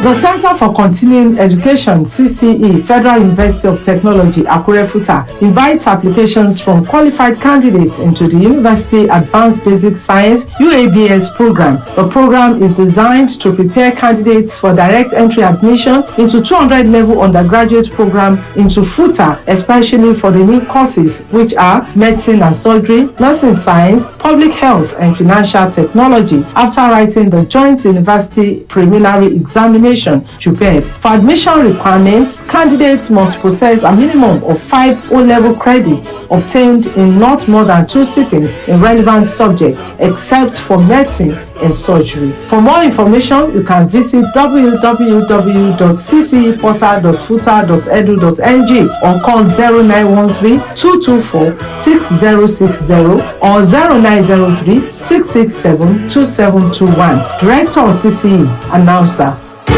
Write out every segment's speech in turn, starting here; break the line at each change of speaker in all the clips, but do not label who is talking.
The Center for Continuing Education, CCE, Federal University of Technology, Akure Futa, invites applications from qualified candidates into the University Advanced Basic Science UABS program. The program is designed to prepare candidates for direct entry admission into 200 level undergraduate program into FUTA, especially for the new courses which are medicine and surgery, nursing science, public health, and financial technology. After writing the Joint University Preliminary Examination, JUPEB, for admission requirements, candidates must possess a minimum of five O-level credits obtained in not more than two sittings in relevant subjects, except for medicine and surgery. For more information, you can visit www.cceportal.futa.edu.ng or call 0913 224 6060 or 0903 667 2721. Director of CCE, announcer.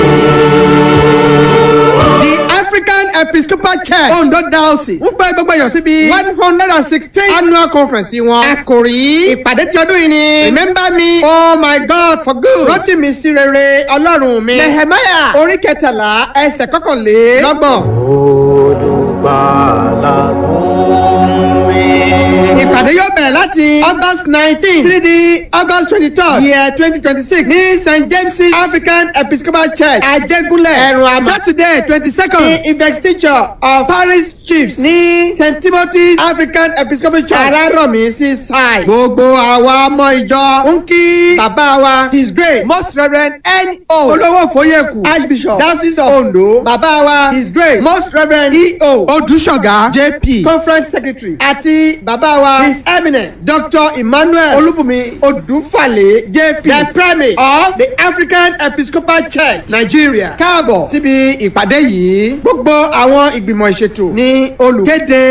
the african episcopal church ondo diocese ń pẹ́ gbogbo èèyàn síbi one hundred and sixteen annual conference wọn. àkòrí ìpàdé ti ọdún yìí ni remember me oh my god for good rántí mi sí rere ọlọ́run mi nehemiah orí kẹtàlá ẹsẹ̀ kọkànlélọ́gbọ̀n.
olùgbàlà tó ń wí.
ìpàdé yóò bẹ̀rẹ̀ láti august nineteen títí di august twenty-third year twenty twenty-six ní st james african episcopal church ajégúnlẹ̀ ẹ̀rùn àmọ́ saturday twenty-second ní investiture of parish chiefs ní st timothy's african episcopal church alárọ̀mí sí side. gbogbo àwa ọmọ ìjọ ń kí bàbá wa his grace most reverend n.o. olówó fóyèkù archbishop diocese of ondo bàbá wa his grace most reverend e.o. odúṣọ̀gá jp conference secretary àti bàbá wa his eminence dr emmanuel olúbùnmi odúfàlẹ̀ jp the primate of the african episcopal church nigeria káàbọ̀ síbi ìpàdé yìí gbogbo àwọn ìgbìmọ̀ ìṣètò ní olùkéde.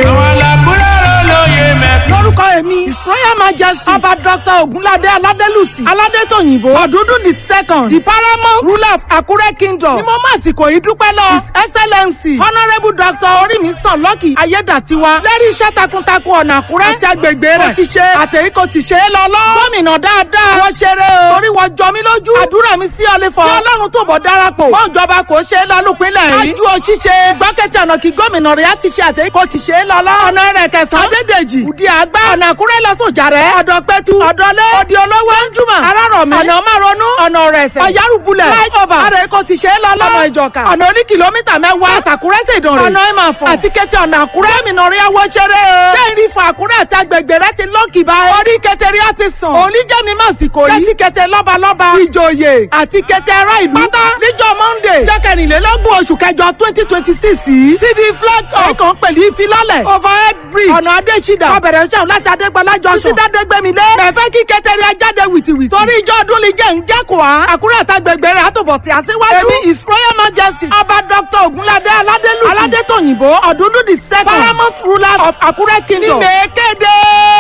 lórúkọ èmi his royal majesty ọba dr ogunlade aladelusi aládétòyìnbó ọdúndún the second the paramount ruler of akure kingdom ni mo máa sìkò yìí dúpẹ́ lọ his excellency honourable dr orímísàn lọ́kì ayédàtiwa lẹ́rí iṣẹ́ takuntakun ọ̀nà àkúrẹ́ àti agbègbè rẹ̀ kò ti ṣe àtẹ̀yí kò ti ṣe é lọ lọ. gómìnà dáadáa wọ́n ṣeré o torí wọ́n jọ mí lójú àdúrà mi sí ọlẹ́fọ̀ kí ọlọ́run tó bọ̀ darapọ̀ wọ́n ìjọba kò ṣe é lọ lópinlẹ̀ yìí. ájú o ṣíṣe gbọ́kẹ́tì ọ̀nà kí gómìnà rẹ̀ á ti ṣe àtẹ̀yí kò ti ṣe é lọ lọ. ọ̀nà rẹ̀ kẹsàn-án adédèjì òdi àgbà ọ̀nà àkúrẹ́ lọ́sọ̀jà rẹ̀ ọ̀dọ̀ pẹ́tù ọ̀dọ́lé òdi olówó ẹ̀ńjúmọ̀ arárọ̀mí ọ̀nà márọ̀nù ọ̀nà rẹ̀sẹ̀ ọ̀yárùbulẹ̀ flyover àrẹ kò ti ṣe é lọ lọ. ọ̀nà ìjọka ọ̀nà oní kìlómítà mẹ́wàá àtàkúrẹ́ ṣèdàn rẹ̀ ọ̀nà ìmàfọ̀ àti kẹtẹ ọ̀nà àkúrẹ́ gómìnà rẹ̀ wọ́ ṣeré o. ṣé ìrì fún àkúrẹ́ àti agbègbè rẹ ti lọ́ọ̀kì báyìí. orí kẹtẹrí á ti sàn. oníjẹ́mi máa sì kò yí. kẹ́sì kẹtẹ lọ́balọ́ba. ìjòyè àti kẹtẹ ará ìlú. pátá níjọ́ monday. jẹ́ kẹrìnlélógún oṣù kẹjọ twenty twenty six yìí. síbi flag up. ẹ̀kan pẹ̀lú ìfilọ́lẹ̀. overhead bridge. ọ̀nà adésídà. ọbẹ̀rẹ̀ ṣẹ́wọ̀n láti adégbọlá junction. títí dádégbémi lé. mẹ̀fẹ́ kí kẹtẹrí ajáde wìtìwìtì. torí ìjọ ọdún lè jẹ́ ń jẹ́kọ̀ọ́ á. àkúrẹ́ àtàgbègbè rẹ̀ àtòbọ̀ tí a síwájú. èmi his royal majesty. ọba dr ogunlade aládélùsì. aládétòyìnbó ọ̀dúndún the second. paramount ruler of akure kingdom. ní mèkéde.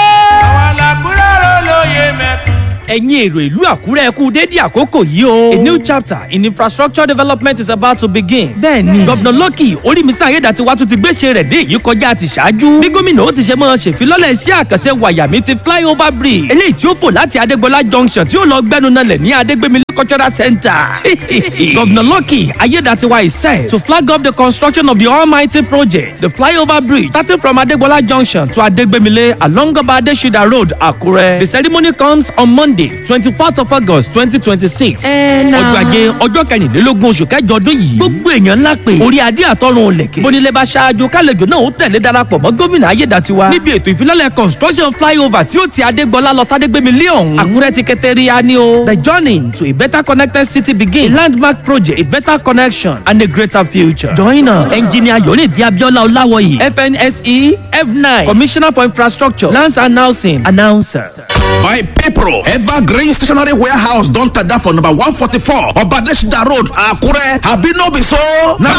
àwọn làkúrẹ́ rẹ̀ lóye mẹ́kún.
ẹ̀yin èrò ìlú àkúrẹ́ kú dédé àkókò yìí o. a new chapter in infrastructure development is about to begin. bẹ́ẹ̀ni gọ́vnà lọ́kì orímísà ayédàtiwa tún ti gbéṣẹ́ rẹ̀ dé èyí kọjá ti ṣáájú. bí gómìnà ó ti ṣe máa ṣèfilọ́lẹ̀ sí àkànṣe wàyàmí ti flyover bridge. eléyìí tí ó fò láti adégbọlá junction tí ó lọ gbẹnu nalẹ̀ ní adégbémi cultural center. Governor Lucky Ayedatiwa is set to flag up the construction of the almighty project, the flyover bridge starting from Adegbola Junction to Adegbemile along Obadeshida Road, Akure. The ceremony comes on Monday, 24th of August, 2026. Ọjọ́ ajé ọjọ́ kẹrìnlélógún oṣù kẹjọ ọdún yìí. Gbogbo èèyàn ńlá pé orí adé àtọrun òlẹ̀kẹ̀. Bónílé bá ṣáájú kálejò náà ó tẹ̀lé darapọ̀ mọ́ gómìnà Ayedatiwa. Níbi ètò ìfilọ́lẹ̀ construction flyover tí ó ti Adégbọlá lọ Sádégbémilé ọ̀hún. Àkúrẹ́ ti kẹtẹ́ríya ni o. The journey to a better connected city begin. A landmark project, a better connection, and a greater future. Join us. Engineer Yonidi Abiola Olawoyi, FNSE, F9, Commissioner for Infrastructure, Lands and Housing, Announcer.
My people, Evergreen Stationery Warehouse don tada for number one forty-four Obadeshida Road, Akure. Abi no be so? Na